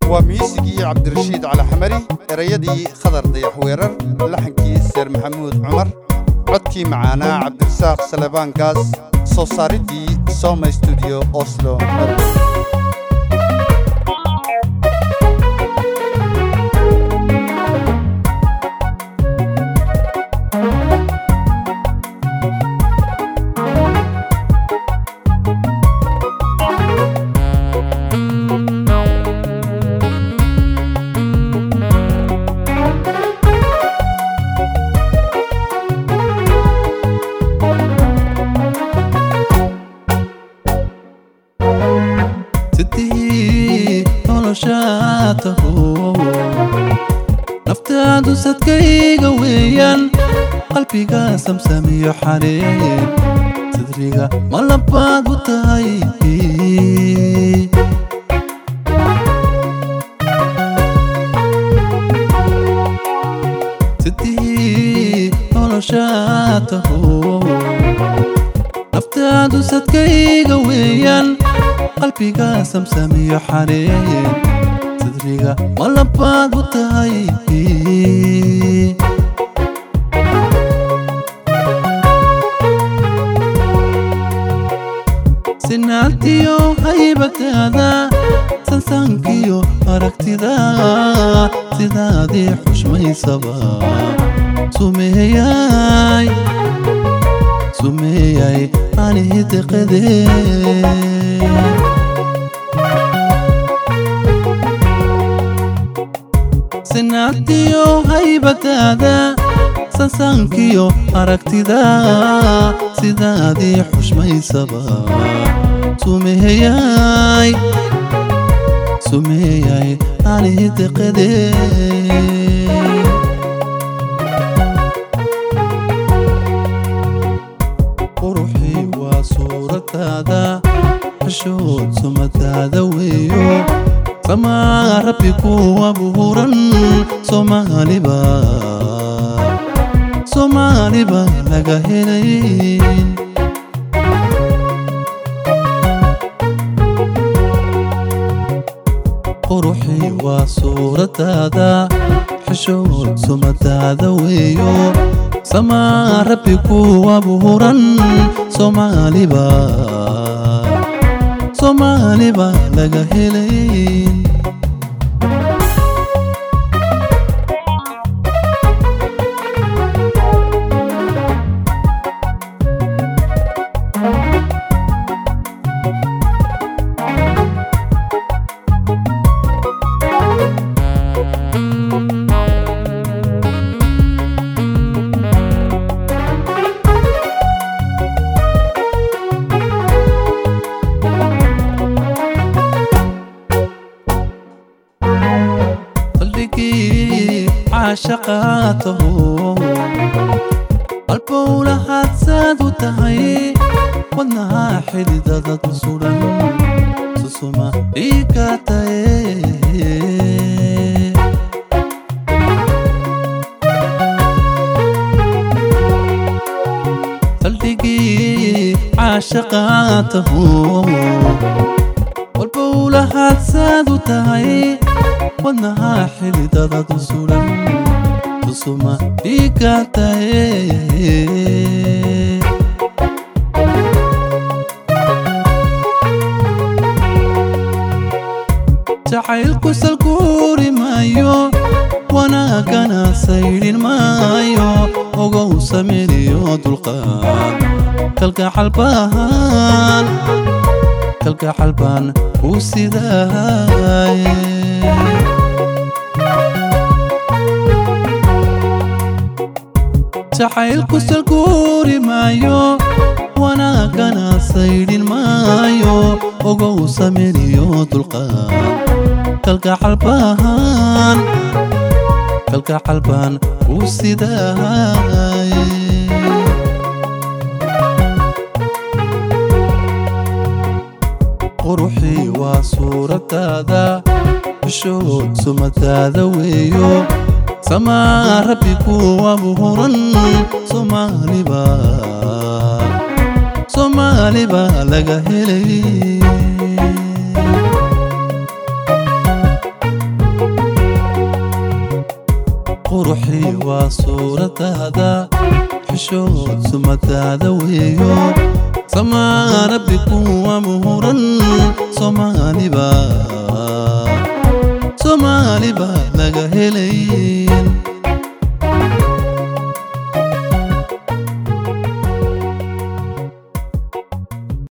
waa miisigii cabdirashiid cali xamari erayadii khadar dayax weerar laxankii seer maxamuud cumar codkii macaanaa cabdirasaaq salebaankaas soo saaridii soma stuudiyo oslo norway sidii noloshaa taho naftaadu sadkayga weeyaan qalbiga samsamiyo xareen sadriga malabaad u tahay sidii noloshaa taho naftaadu sadkayga weeyaan qalbiga samsamiyo xareen sadriga malabaad u tahay sinaantiyo haybataada sansaankiyo aragtida sidaadii xushmaysaba sumeeyay sumeeyay anihideqadee sinaantiyo haybataada sansaankiyo aragtida sidaadii xushmaysaba sumeeyay sumeeyay anihideqadee quruxii waa suuradaada xishood sumadaada weeyo samaa rabbi ku abuuran soomaaliba soomaaliba laga helayn quruxii waa suuradaada xishood sumadaada weeyo samaa rabbi ku abuuran soomaaliba soomaaliba laga helayn qalbigii caashaqaataho qalbowla hadsaad u tahay wadnaha xididadad sudan susuma dhiiga taye qalbigii caashaqaataho walbowla hadsaad u tahay wadnaha xididadad sudan tusuma dhiiga taye jacaylku salkuuri maayo wanaagana saydhin maayo ogow samiriyo dulqaad kalgacal baahan kalgacal baan u sidaaye jacaylku salkuuri maayo wanaagana saydhin maayo ogow samiriyo dulqaad kalgacal baahan kalgacal baan u sidaaye quruxii waa suuradaada xishood sumadaada weeyo samaa rabbi ku abuuran soomaaliba soomaaliba laga helay quruxii waa suuradaada xishood sumadaada weeyo samaa rabbi kuwa muhuran soomaaliba soomaaliba laga helay